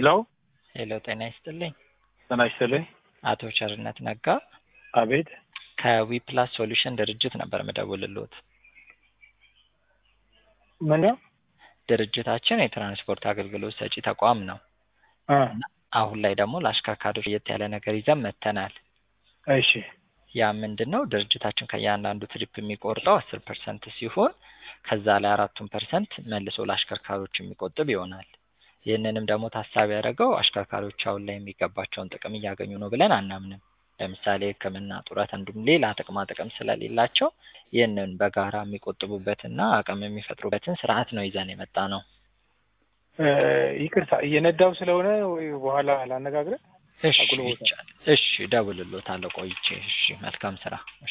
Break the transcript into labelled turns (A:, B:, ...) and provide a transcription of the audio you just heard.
A: ሄሎ
B: ሄሎ ጤና ይስጥልኝ።
A: ጤና ይስጥልኝ።
B: አቶ ቸርነት ነጋ
A: አቤት
B: ከዊፕላስ ሶሉሽን ድርጅት ነበር ምደውልልዎት።
A: ምን ነው?
B: ድርጅታችን የትራንስፖርት አገልግሎት ሰጪ ተቋም ነው።
A: አ
B: አሁን ላይ ደግሞ ለአሽከርካሪዎች ለየት ያለ ነገር ይዘን መጥተናል።
A: እሺ
B: ያ ምንድን ነው? ድርጅታችን ከእያንዳንዱ ትሪፕ የሚቆርጠው አስር ፐርሰንት ሲሆን ከዛ ላይ አራቱን ፐርሰንት መልሶ ለአሽከርካሪዎች የሚቆጥብ ይሆናል። ይህንንም ደግሞ ታሳቢ ያደረገው አሽከርካሪዎች አሁን ላይ የሚገባቸውን ጥቅም እያገኙ ነው ብለን አናምንም። ለምሳሌ ሕክምና፣ ጡረት እንዲሁም ሌላ ጥቅማ ጥቅም ስለሌላቸው ይህንን በጋራ የሚቆጥቡበትና አቅም የሚፈጥሩበትን ስርዓት ነው ይዘን የመጣ ነው።
A: እ ይቅርታ እየነዳው ስለሆነ ወይ በኋላ ላነጋግረ
B: እሺ
A: አጉል ቦታ።
B: ይቻላል። እሺ እደውልልዎታለሁ ቆይቼ። እሺ መልካም ስራ።